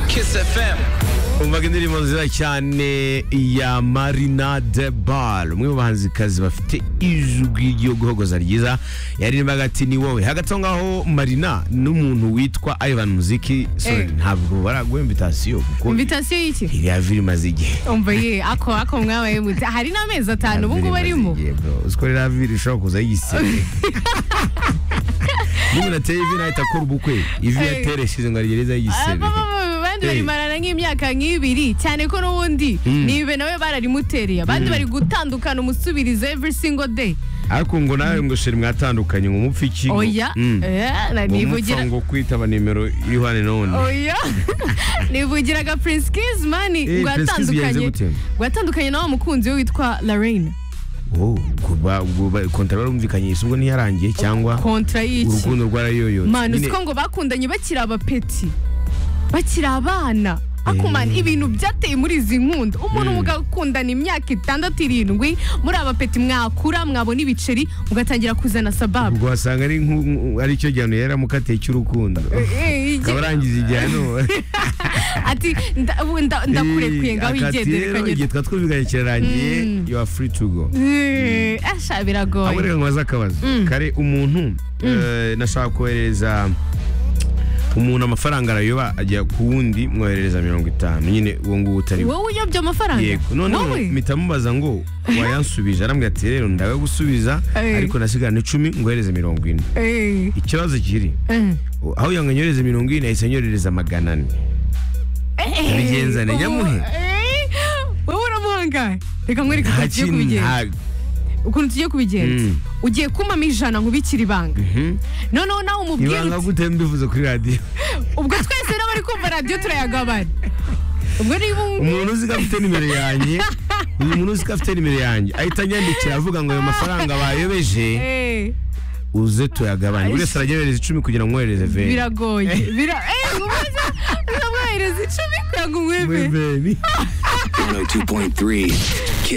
Kiss FM umvaga indirimbo nziza cyane ya marina de bar umwe mu bahanzikazi bafite ijwi ryo guhogoza ryiza yaririmbaga ati ni wowe hagati aho ngaho marina n'umuntu witwa ivan muziki sorry Eh. ntabwo baraguha invitasiyo kuko invitasiyo y'iki iriya virimaze igihe umva ye ako ako mwabaye mute hari n'amezi atanu ubu ngubu arimo uziko ririya viri ishobora kuza yiseye niba unateye ivi nahita akora ubukwe ivi Eh. yateresheje ngo arigeze yisebe abandi Hey. barimarana nk'imyaka nk'ibiri cyane ko n'ubundi ni ibe nawe bararimutereye abandi bari gutandukana umusubiriza every single day ariko ngo nawe ngo sheri mwatandukanye ngo umupfe iki ngo- oya Mm. eh, na- ngo nivugira umupfa ngo kwitaba nimero y'ihwane none oya nivugiraga prince kiss mani Eh, ngo Prince Kiss yatandukanye bigenze gute? ngo yatandukanye na wa mukunzi we witwa lorraine wowe kuba ubwo ba- kontara barumvikanyisha ubwo ntiyarangiye cyangwa kontra y'iki urukundo rwarayoyotse mani Nyine- uziko ngo bakundanye bakiri abapeti bakiri abana akumana ibintu byateye muri izi nkunda umuntu mugakundana imyaka itandatu irindwi muri abapeti mwakura mwabona ibiceri mugatangira kuzana sababu ubwo wasanga ari nku- nku- ari cyo gihano yari amukatiye cy'urukundo Eh, eh, akaba arangiza igihano ati "Nda- ubu nda- ndakurekuye ngaho Akati wigendere rero, igihe kanyura twatwumvikanye kirarangiye you are free to go Eh, asha ahubwo biragoye reka nkubaze akabazo kare umuntu eh, nashaka koherereza umuntu amafaranga arayoba ajya ku wundi mwoherereza mirongo itanu nyine uwo nguwo utari we wowe uyobya amafaranga yego noneho wowe mpita mubaza ngo wayansubije arambwira ati rero ndawe gusubiza Eh. ariko nasigarana icumi ngohereze mirongo ine Eh, ikibazo kiri eh. aho yanga nyohereze mirongo ine ahise anyoherereza magana ane Bigenzane, Eh, nyamuhe. eh, wowe uramuhangaye reka nkwereke ukuntu tugiye kubigenza nta- ukuntu tugiye kubigenza Mm. ugiye kumpamo ijana nkubikira ibanga Mhm. noneho nawe umubwire ibanga uti gute mbivuze kuri radiyo ubwo twese n'abari kumva radiyo turayagabana ubwo niba umu- umuntu uzi ko afite nimero yanjye uyu muntu uzi ko afite nimero yanjye ahita anyandikira avuga ngo ayo mafaranga bayobeje Eh, uze tuyagabanye buri wese arajya yohereza icumi kugira ngo mwohereze veni biragoye bira eh, ngubaza uzamwohereza icumi kugira ngo Muri umwebe veni 102.3